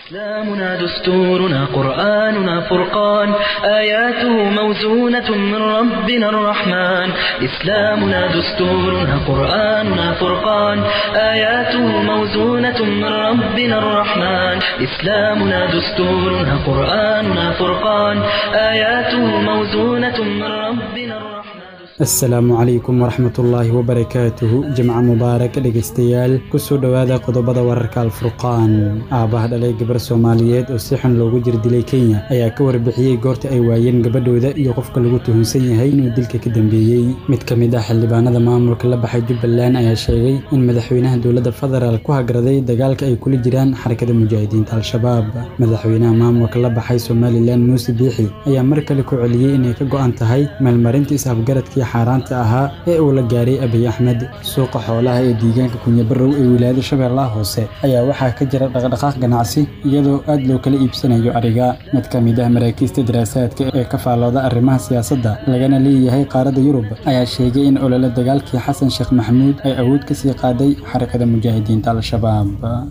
إسلامنا دستورنا قرآننا فرقان آياته موزونة من ربنا الرحمن إسلامنا دستورنا قرآننا فرقان آياته موزونة من ربنا الرحمن إسلامنا دستورنا قرآننا فرقان آياته موزونة من ربنا الرحمن asalaamu calaykum waraxmatullaahi wabarakaatuhu jimco mubaarak dhegaystayaal kusoo dhowaada qodobada wararka alfurqaan aabbaha dhalay gabar soomaaliyeed oo si xun loogu jir dilay kenya ayaa ka warbixiyey goorta ay waayeen gabadhooda iyo qofka lagu tuhunsan yahay inuu dilka ka dambeeyey mid ka mid ah xildhibaanada maamulka la baxay jubbaland ayaa sheegay in madaxweynaha dowladda federaal ku hagraday dagaalka ay kula jiraan xarakada mujaahidiinta al-shabaab madaxweynaha maamulka la baxay somalilan muuse biixi ayaa mar kale ku celiyey inay ka go'an tahay meelmarinta is-afgaradkii xaaraanta ahaa ee uu la gaaray abiy axmed suuqa xoolaha ee deegaanka kunyabarow ee wilaayada shabeellaha hoose ayaa waxaa ka jira dhaqdhaqaaq ganacsi iyadoo aad loo kala iibsanayo ariga mid ka mid ah maraakiista daraasaadka ee ka faallooda arrimaha siyaasadda lagana leeyahay qaaradda yurub ayaa sheegay in olole dagaalkii xasan sheekh maxamuud ay awood ka sii qaaday xarakada mujaahidiinta al-shabaab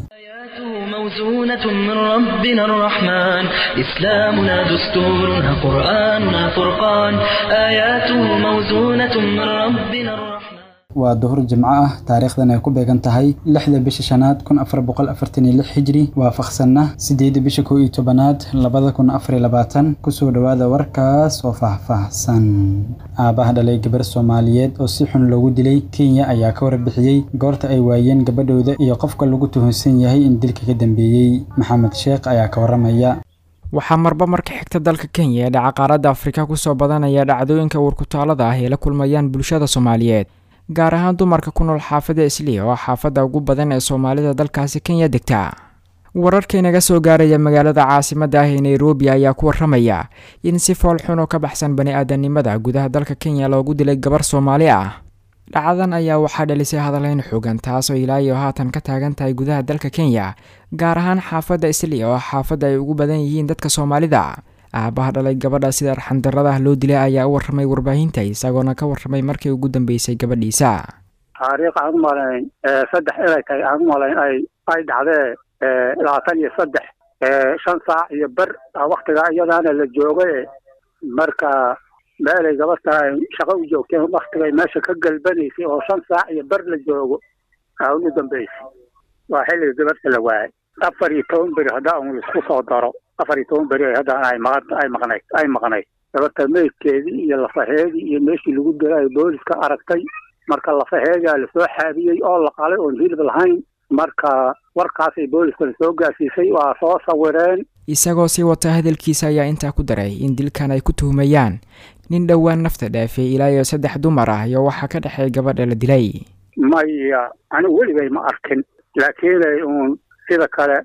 موزونة من ربنا الرحمن إسلامنا دستورنا قرآننا فرقان آياته موزونة من ربنا الرحمن waa duhur jimco ah taariikhdan ay ku beegan tahay lixda bisha shanaad kun afar boqol afartan iyo lix hijri waafaqsanna sideedda bisha kow iyo tobanaad labada kun afar iyo labaatan kusoo dhowaada warkaas oo faahfaahsan aabbaha dhalay gabar soomaaliyeed oo si xun loogu dilay kenya ayaa ka warbixiyey goorta ay waayeen gabadhooda iyo qofka lagu tuhunsan yahay in dilka ka dambeeyey maxamed sheekh ayaa ka waramaya waxaa marba marka xigta dalka kenya ee dhaca qaaradda afrika kusoo badanaya dhacdooyinka warkutaalada ah ee la kulmayaan bulshada soomaaliyeed gaar ahaan dumarka ku nool xaafadda isliya oo xaafadda ugu badan ee soomaalida dalkaasi kenya degta wararkaynaga soo gaaraya magaalada caasimadda ah ee nairobi ayaa ku waramaya in si fool xun oo ka baxsan bani aadanimada gudaha dalka kenya loogu dilay gabar soomaali ah dhacdadan ayaa waxaa dhalisay hadalhayn xoogan taasoo ilaa iyo haatan ka taagan tahay gudaha dalka kenya gaar ahaan xaafadda isliya oo xaafadda ay ugu badan yihiin dadka soomaalida aabaha dhalay gabadha sida arxandarada ah loo dilay ayaa u warramay warbaahinta isagoona ka warramay markii ugu dambeysay gabadhiisa taariikh aan umalayn saddex inay tahay aan umalayn ay ay dhacdee labaatan iyo saddex shan saac iyo ber waktigaa iyadaana la joogay marka meelay gabadha ay shaqo u joogteen waktigay meesha ka galbanaysay oo shan saac iyo ber la joogo aa ugu dambeysay waa xilliga gabadha la waayay afar iyo toban beri haddaa un laisku soo daro afar iyo toban beri haddana ay maqan ay maqnayd ay maqnayd gabadha meydkeedii iyo lafaheedii iyo meeshii lagu dilay booliska aragtay marka lafaheedaa lasoo xaabiyey oo la qalay oon hilib lahayn marka warkaasay booliskana soo gaarsiisay waa soo sawireen isagoo sii wata hadalkiisa ayaa intaa ku daray in dilkan ay ku tuhumayaan nin dhowaan nafta dhaafay ilaa iyo saddex dumar ah iyo waxaa ka dhexeey gabadha la dilay maya anigu weligay ma arkin laakiinay uun sida kale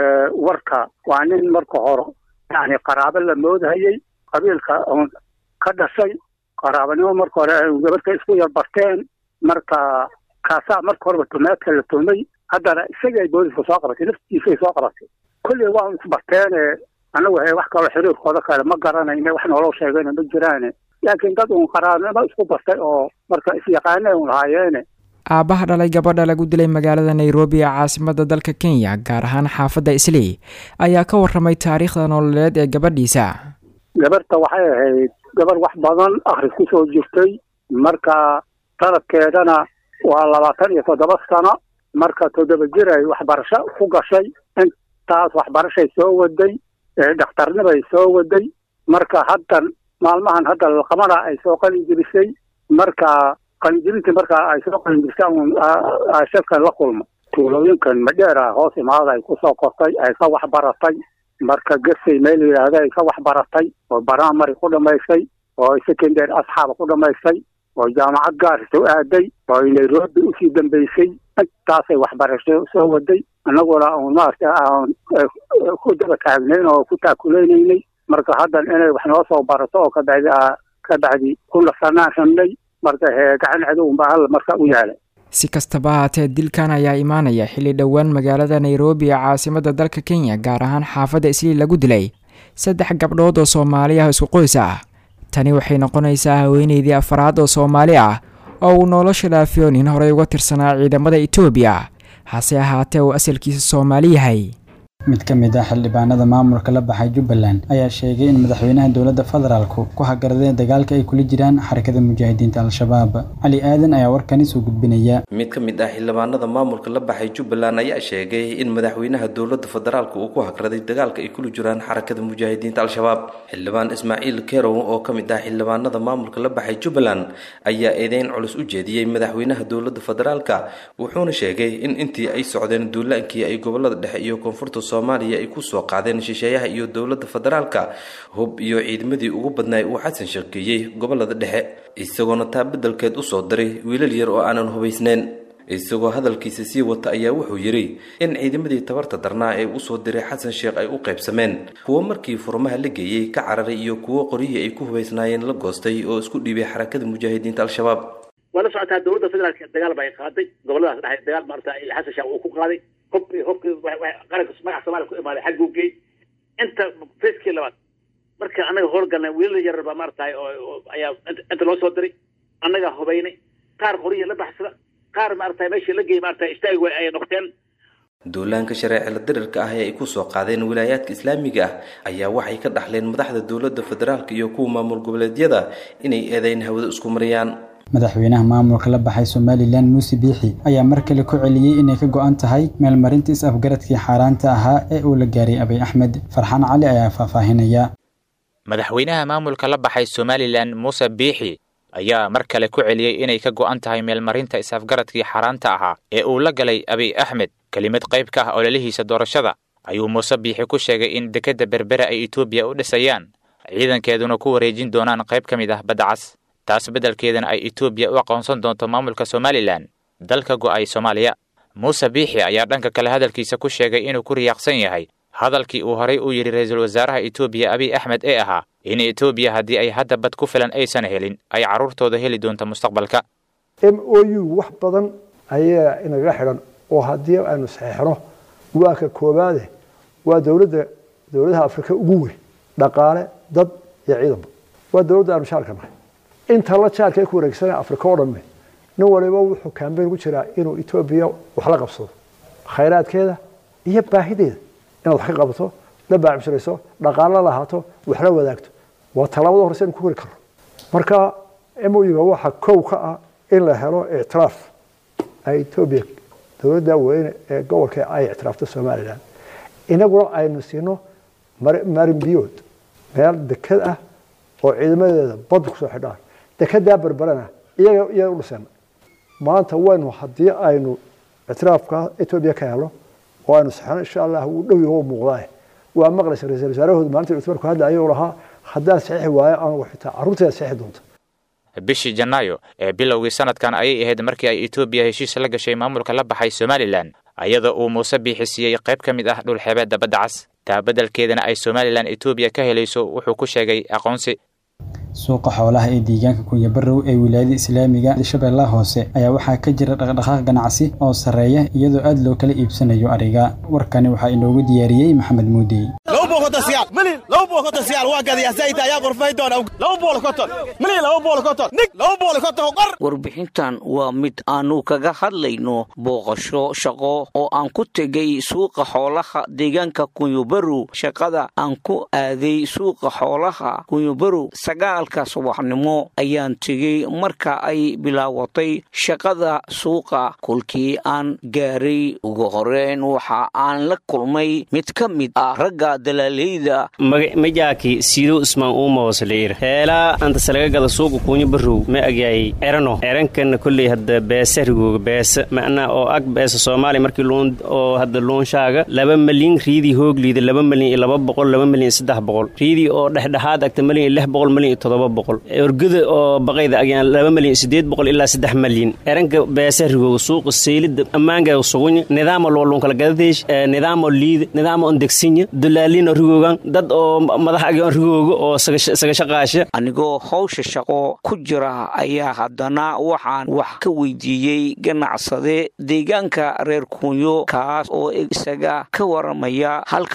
warka waa nin marka hore yani qaraabo la moodhayay qabiilka oon ka dhashay qaraabanimo marka hore gabadhka isku yar barteen marka kaasaa marka horeba tumeedka la tumay haddana isagay booliska soo qabatay naftiisay soo qabatay kolley waa isbarteene anagu he wax kaloo xiriirkooda kale ma garanayne wax nooloo sheegayna ma jiraane laakiin dad uun qaraabnimo isku bartay oo marka isyaqaane un lahaayeene aabbaha dhalay gabadha lagu dilay magaalada nairobi ee caasimadda dalka kenya gaar ahaan xaafadda isley ayaa ka warramay taariikhda nololeed ee gabadhiisa gabarta waxay ahayd gabar wax badan akhris ku soo jirtay marka sanadkeedana waa labaatan iyo toddoba sano marka toddoba jir ay waxbarasho ku gashay intaas waxbarashay soo waday dhakhtarnibay soo waday marka haddan maalmahan hadda laqamada ay soo qalin jebisay marka qalinjebintii marka ay soo qalinjebisay shadkan la kulmo tuulooyinkan madheera hoos imaada ay kusoo kortay ay ka waxbaratay marka gasay meel yidhaahda ay ka waxbaratay oo baramary ku dhamaysay oo secondary asxaaba ku dhamaysay oo jaamacad gaarisa u aaday oo ay nairobi usii dambeysay intaasay waxbarasho soo waday annaguna un maarata aan ku daba taagnayn oo ku taakulaynaynay marka haddan inay wax noo soo barato oo kabacdi ka bacdi ku nasanaan rabnay marka hee gacan cadowunbaa hal marka u yaala si kastaba haatee dilkan ayaa imaanaya xilli dhowaan magaalada nairobi ee caasimadda dalka kenya gaar ahaan xaafadda islii lagu dilay saddex gabdhood oo soomaali ah isku qoys ah tani waxay noqonaysaa haweeneydii afaraad oo soomaali ah oo uu nolosha dhaafiyo nin horey uga tirsanaa ciidamada etoobiya hase ahaatee uu asalkiisa soomaali yahay mid ka mid ah xildhibaanada maamulka la baxay jubbaland ayaa sheegay in madaxweynaha dowladda federaalku ku hagaradeen dagaalka ay kula jiraan xarakada mujaahidiinta al-shabaab cali aadan ayaa warkani soo gudbinaya mid ka mid ah xildhibaanada maamulka la baxay jubbaland ayaa sheegay in madaxweynaha dowladda federaalka uu ku hagraday dagaalka ay kula jiraan xarakada mujaahidiinta al-shabaab xildhibaan ismaaciil kerow oo ka mid ah xildhibaanada maamulka la baxay jubbaland ayaa eedeyn culus u jeediyey madaxweynaha dowladda federaalka wuxuuna sheegay in intii ay socdeen duulaankii ay gobolada dhexe iyo koonfurta soomaaliya ay ku soo qaadeen shisheeyaha iyo dowladda federaalka hub iyo ciidamadii ugu badnaay uu xasan sheekeeyey gobolada dhexe isagoona taa beddelkeed u soo diray wiilal yar oo aanan hubaysnayn isagoo hadalkiisa sii wata ayaa wuxuu yidhi in ciidamadii tabarta darnaa ee usoo diray xasan sheekh ay u qaybsameen kuwo markii furmaha la geeyey ka cararay iyo kuwo qoryihii ay ku hubaysnaayeen la goostay oo isku dhiibay xarakada mujaahidiinta al-shabaab waa la socotaa dowladda federaalka dagaal ba ay qaaday goboladaas dhexe dagaal maarata xasan sheekh uu ku qaaday hubkii hubkii qaranka magaca soomaaliya ku imaaday xagguu geey inta facekii labaad marka annaga howlgalnay wiilal yarar baa maaratahay oo ayaa inta loo soo diray annagaa hubaynay qaar qoryihi la baxsada qaar maarata meeshii la geeyey maarata istaagi way ay noqteen duulaanka shareecila dirirka ah ee ay ku soo qaadeen wilaayaadka islaamiga ah ayaa waxay ka dhaxleen madaxda dowladda federaalka iyo kuwa maamul goboleedyada inay eedeyn hawada isku mariyaan madaxweynaha maamulka la baxay somalilan muuse biixi ayaa mar kale ku celiyey inay ka go-an tahay meelmarinta is-afgaradkii xaaraanta ahaa ee uu la gaaray abiy axmed farxaan cali ayaa faahfaahinaya madaxweynaha maamulka la baxay somalilan muuse biixi ayaa mar kale ku celiyey inay ka go'an tahay meelmarinta is-afgaradkii xaaraanta ahaa ee uu la galay abiy axmed kelimad qayb ka ah ololihiisa doorashada ayuu muuse biixi ku sheegay in dekedda berbere ay etoobiya u dhisayaan ciidankeeduna ku wareejin doonaan qayb ka mid ah badda cas taas beddelkeedana ay etoobiya u aqoonsan doonto maamulka somalilan dalka go'ay soomaaliya muuse biixi ayaa dhanka kale hadalkiisa ku sheegay inuu ku riyaaqsan yahay hadalkii uu horay u yidhi ra-iisul wasaaraha etoobiya abiy axmed ee ahaa in etoobiya haddii ay hadda bad ku filan aysan helin ay carruurtooda heli doonto mustaqbalka m o u wax badan ayaa inaga xidhan oo haddii aynu saxeixno waa ka koobaade waa dowladda dowladaha afrika ugu weyn dhaqaale dad iyo ciidanba waa dowladda aanu shaalka nahay inta la jaalka ku wareegsana afrika oo dhamme nin waliba wuxuu kambeyn ku jiraa inuu etoobiya wax la qabsado khayraadkeeda iyo baahideeda inaad wax ka qabato la baacibsirayso dhaqaalo lahaato wax la wadaagto waa tallaabada horse inu ku hori karno marka moyiga waxa kow ka ah in la helo ictiraaf ay etoobiya dowladda weyne ee gobolka ay ictiraafto somalilan inaguna aynu siino marin biyood meel deked ah oo ciidamadeeda badda kusoo xidhaan dekedaa berberana iyaga iyaga u dhiseen maanta waynu haddii aynu ictiraafka etoobiya ka helo oo aynu saxno insha allah wuu dhow yaho muuqdaa waa maqlaysa ra-isul wasaarahooda maalinta cutmarku hadlaya u lahaa haddaan saxiixi waayo anagu xitaa carruurteeda saxiixi doonta bishii janaayo ee bilowgii sanadkan ayay ahayd markii ay etoobiya heshiis la gashay maamulka la baxay somalilan ayadoo uu muuse biixi siiyey qayb ka mid ah dhulxeebeedda badda cas taa beddelkeedana ay somalilan etoobiya ka helayso wuxuu ku sheegay aqoonsi suuqa xoolaha ee deegaanka kunyabarow ee wilaayada islaamiga shabeellaha hoose ayaa waxaa ka jira dhaqdhaqaaq ganacsi oo sarreeya iyadoo aad loo kala iibsanayo ariga warkani waxaa inoogu diyaariyey maxamed muudey warbixintan waa mid aanu kaga hadlayno booqasho shaqo oo aan ku tegay suuqa xoolaha deegaanka kunyubarow shaqada aan ku aaday suuqa xoolaha kunyubarow sagaalka subaxnimo ayaan tegey marka ay bilaawatay shaqada suuqa kolkii aan gaaray ugu horeyn waxa aan la kulmay mid ka mid ah ragga dalaaleyda majaaki siduu ismaan uumawasliir heelaa antasalaga gada suuqa kuunya barow ma agyaay erano erankanna kolley hadda beesa rigooga beesa macnaa oo ag beesa soomaaliya markii luun oo hadda luunshaaga laba malyan riidii hoogliida laba malyan iyo laba boqol laba malyan iyo saddex boqol riidii oo dhexdhexaad agta malyan iyo lix boqol malyan iyo toddoba boqol orgada oo baqayda agyaan laba malyan iyo siddeed boqol ilaa saddex malyan eranka beesa rigooga suuqa seylida ammaangaga sugunya nidaama loo luunkala gadadeesh nidaamo liida nidaamo on degsinya dulaalino rigoogan dad oo madax agyoon rigooga oo sagashaqaasha anigoo hawsha shaqo ku jira ayaa haddana waxaan wax ka weydiiyey ganacsade deegaanka reer kunyo kaas oo isaga ka waramaya halka uu u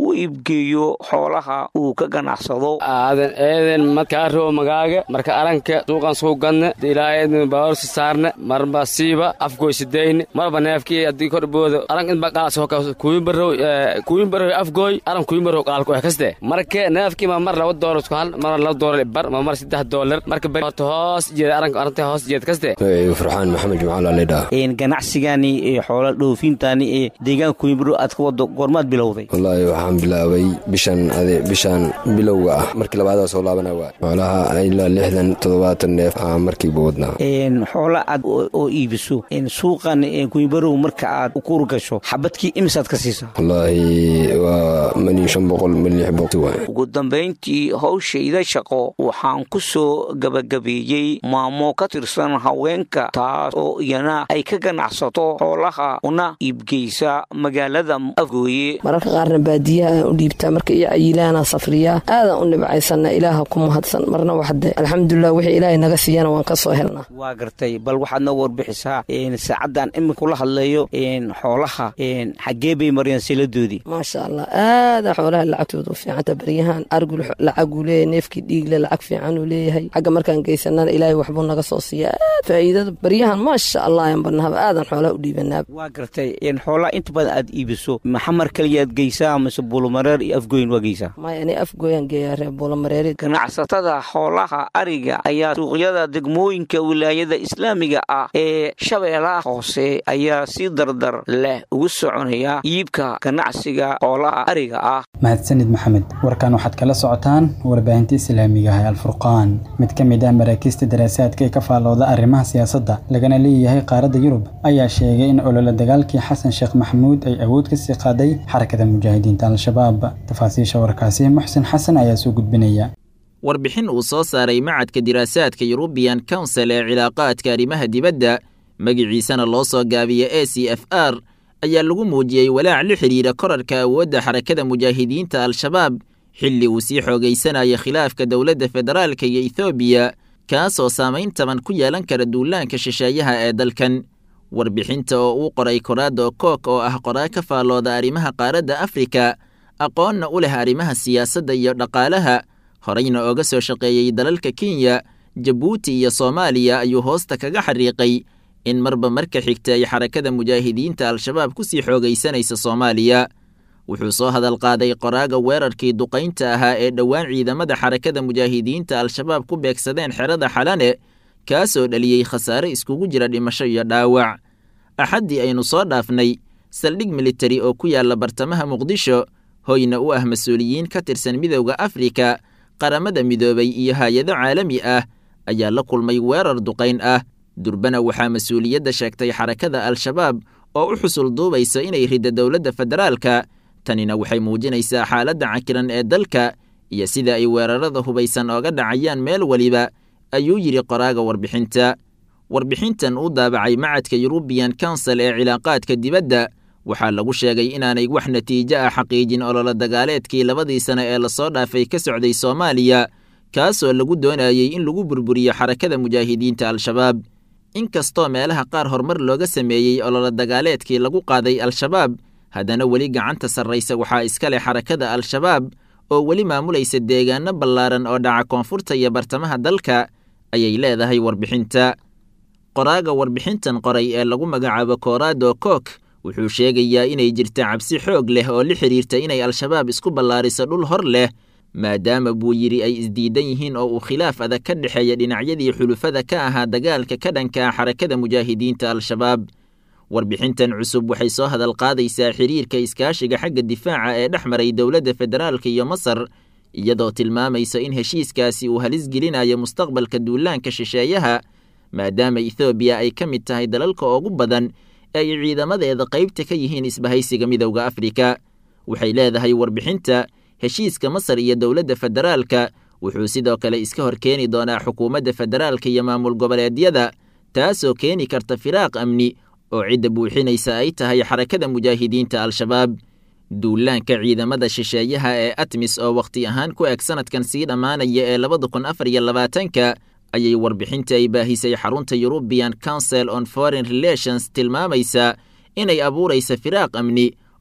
u iibgeeyo xoolaha uu ka ganacsado aadan eeden madkaaroo magaaga marka aranka suuqan suu gadne ilaaeedn baorsi saarne marba siiba afgoysideyne marba neefkii haddii korboodo aran inba qaaso kuyimbarow kuyimbarow afgooy aran kuyimbarow qaalku eh kaste marka neefkii ma mar laba doolar isku hal mar laba doolar bar ma mar saddex doolar marka beri horta hoos jeeda aranka aranta hoos jeed kaste farxaan maxamed jumcaal alidha ganacsigani ee xoola dhoofintaani ee deegaanka kuyimbarow aad ka wado goormaad bilowday wallaahi waxaan bilaabay bishan ade bishan bilowga ah markii labaadaa soo laabana waa xoolaha ilaa lixdan toddobaatan neef aa markiiba wadnaa xoola aad oo iibiso suuqan kuyimbarow marka aad ukuur gasho xabadkii imisaad ka siisaa wallaahi waa mani shan boqol mani lix boqol waay ugu dambayntii howshayda shaqo waxaan ku soo gabagabeeyey maamo ka tirsan haweenka taas oo iyana ay ka ganacsato xoolaha una iibgeysa magaalada afgooye mararka qaarna baadiyaha aan u dhiibtaa marka iyo cayilaana safriyaa aadaan u dhibcaysana ilaaha ku mahadsan marna waxde alxamdulilah wixii ilaahay naga siiyana waan ka soo helnaa waa gartay bal waxaad noo warbixisaa saacaddan imika la hadlayo xoolaha xaggee bay mariyaan siladoodii maasha allah aada xoolaha lacagtooda u fiicanta baryahan argul lacaguu leeyahay neefkii dhiigle lacag fiicanuu leeyahay xagga markaan geysanana ilaahay waxbuu naga soo siiya aad faa'iidada baryahan maasha allah aan barnahaba aadan xoolaha u dhiibanaaba waa gartay xoolaha inta badan aad iibiso maxamar kaliyaad geysaa mise buulumareer iyo afgooyin waa geysaa maya ani afgooyaan geeyaa reer buulumareeri ganacsatada xoolaha ariga ayaa suuqyada degmooyinka wilaayada islaamiga ah ee shabeellaha hoose ayaa si dardar leh ugu soconaya iibka ganacsiga xoolaha ariga ah mahadsanid maxamed warkan waxaad kala socotaan warbaahinta islaamiga ah ee alfurqaan mid ka mid ah maraakiista daraasaadka ee ka faallooda arrimaha siyaasadda lagana leeyahay qaaradda yurub ayaa sheegay in olole dagaalkii xasan sheekh maxamuud ay awood ka sii qaaday xarakada mujaahidiinta al-shabaab tafaasiisha warkaasi muxsin xasan ayaa soo gudbinaya warbixin uu soo saaray macadka diraasaadka yurubiyan council ee cilaaqaadka arrimaha dibadda magiciisana loo soo gaabiya a c f r ayaa lagu muujiyey walaac la xidhiira korarka awoodda xarakada mujaahidiinta al-shabaab xilli uu sii xoogaysanaya khilaafka dowladda federaalka iyo ethoobiya kaasoo saamayn taban ku yeelan kara duulaanka shisheeyaha ee dalkan warbixinta oo uu qoray koraado kook oo ah qoraa ka faallooda arrimaha qaaradda afrika aqoonna u leh arrimaha siyaasadda iyo dhaqaalaha horeyna ooga soo shaqeeyey dalalka kenya jabuuti iyo soomaaliya ayuu hoosta kaga xariiqay in marba marka xigta ay xarakada mujaahidiinta al-shabaab ku sii xoogaysanaysa soomaaliya wuxuu soo hadal qaaday qoraaga weerarkii duqaynta ahaa ee dhowaan ciidamada xarakada mujaahidiinta al-shabaab ku beegsadeen xerada xalane kaasoo dhaliyey khasaare iskugu jira dhimasho iyo dhaawac axaddii aynu soo dhaafnay saldhig militari oo ku yaalla bartamaha muqdisho hoyna u ah mas-uuliyiin ka tirsan midowda afrika qaramada midoobay iyo hay-ado caalami ah ayaa la kulmay weerar duqayn ah durbana waxaa mas-uuliyadda sheegtay xarakada al-shabaab oo u xusul duubaysa inay ridda dowladda federaalka tanina waxay muujinaysaa xaaladda cakiran ee dalka iyo sida ay weerarada hubaysan ooga dhacayaan meel weliba ayuu yidhi qoraaga warbixinta warbixintan uu daabacay macadka yurubiyan council ee cilaaqaadka dibadda waxaa lagu sheegay inaanay wax natiijo ah xaqiijin ololo dagaaleedkii labadii sane ee lasoo dhaafay ka socday soomaaliya kaasoo lagu doonayey in lagu burburiyo xarakada mujaahidiinta al-shabaab inkastoo meelaha qaar horumar looga sameeyey ololo dagaaleedkii lagu qaaday al-shabaab haddana weli gacanta sarraysa waxaa iska leh xarakada al-shabaab oo weli maamulaysa deegaano ballaaran oo dhaca koonfurta iyo bartamaha dalka ayay leedahay warbixinta qoraaga warbixintan qoray ee lagu magacaabo koorado kook wuxuu sheegayaa inay jirta cabsi xoog leh oo la xidhiirta inay al-shabaab isku ballaariso dhul hor leh maadaama buu yidhi ay isdiidan yihiin oo uu khilaaf adag ka dhexeeya dhinacyadii xulufada ka ahaa dagaalka ka dhanka ah xarakada mujaahidiinta al-shabaab warbixintan cusub waxay soo hadal qaadaysaa xiriirka iskaashiga xagga difaaca ee dhex maray dowladda federaalka iyo masar iyadoo tilmaamaysa in heshiiskaasi uu halis gelinayo mustaqbalka duulaanka shisheeyaha maadaama ethoobiya ay ka mid tahay dalalka ugu badan ee ay ciidamadeeda qaybta ka yihiin isbahaysiga midowda afrika waxay leedahay warbixinta heshiiska masar iyo dowladda federaalka wuxuu sidoo kale iska hor keeni doonaa xukuumadda federaalka iyo maamul goboleedyada taasoo keeni karta firaaq amni oo cidda buuxinaysa ay tahay xarakada mujaahidiinta al-shabaab duulaanka ciidamada shisheeyaha ee atmis oo wakhti ahaan ku eg sanadkan sii dhammaanaya ee labada kun afar iyo labaatanka ayay warbixinta ay baahisay xarunta eurubian council on foreign relations tilmaamaysaa inay abuuraysa firaaq amni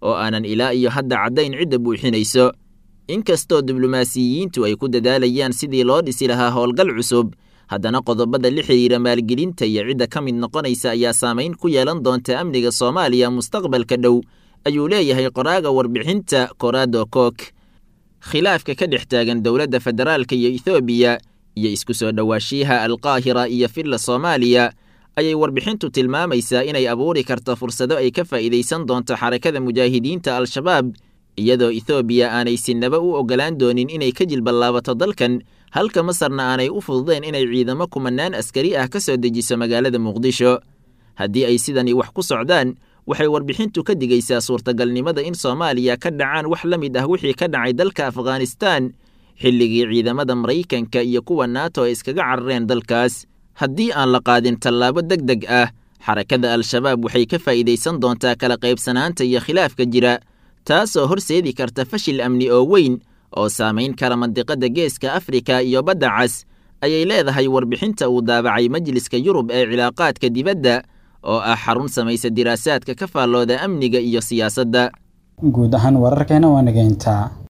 oo aanan ilaa iyo hadda caddayn cidda buuxinayso inkastoo diblomaasiyiintu ay ku dadaalayaan sidii loo dhisi lahaa howlgal cusub haddana qodobada la xidhiira maalgelinta iyo cidda ka mid noqonaysa ayaa saamayn ku yeelan doonta amniga soomaaliya mustaqbalka dhow ayuu leeyahay qoraaga warbixinta korado kook khilaafka ka dhex taagan dowladda federaalka iyo ethoobiya iyo isku soo dhowaashiyaha alqaahira iyo filla soomaaliya ayay warbixintu tilmaamaysaa inay abuuri karto fursado ay ka faa'iidaysan doonto xarakada mujaahidiinta al-shabaab iyadoo ethoobiya aanay sinaba u oggolaan doonin inay ka jilballaabato dalkan halka masarna aanay u fududeen inay ciidamo kumanaan askari ah ka soo dejiso magaalada muqdisho haddii ay sidani wax ku socdaan waxay warbixintu ka digaysaa suurtagalnimada in soomaaliya ka dhacaan wax la mid ah wixii ka dhacay dalka afghanistaan xilligii ciidamada maraykanka iyo kuwa naato ay iskaga carareen dalkaas haddii aan la qaadin tallaabo deg deg ah xarakada al-shabaab waxay ka faa'iidaysan doontaa kala qaybsanaanta iyo khilaafka jira taasoo horseedi karta fashil amni oo weyn oo saamayn kara mandiqada geeska afrika iyo badda cas ayay leedahay warbixinta uu daabacay majliska yurub ee cilaaqaadka dibadda oo ah xarun samaysa diraasaadka ka faallooda amniga iyo siyaasadda guud ahaan wararkeena waa nageyntaa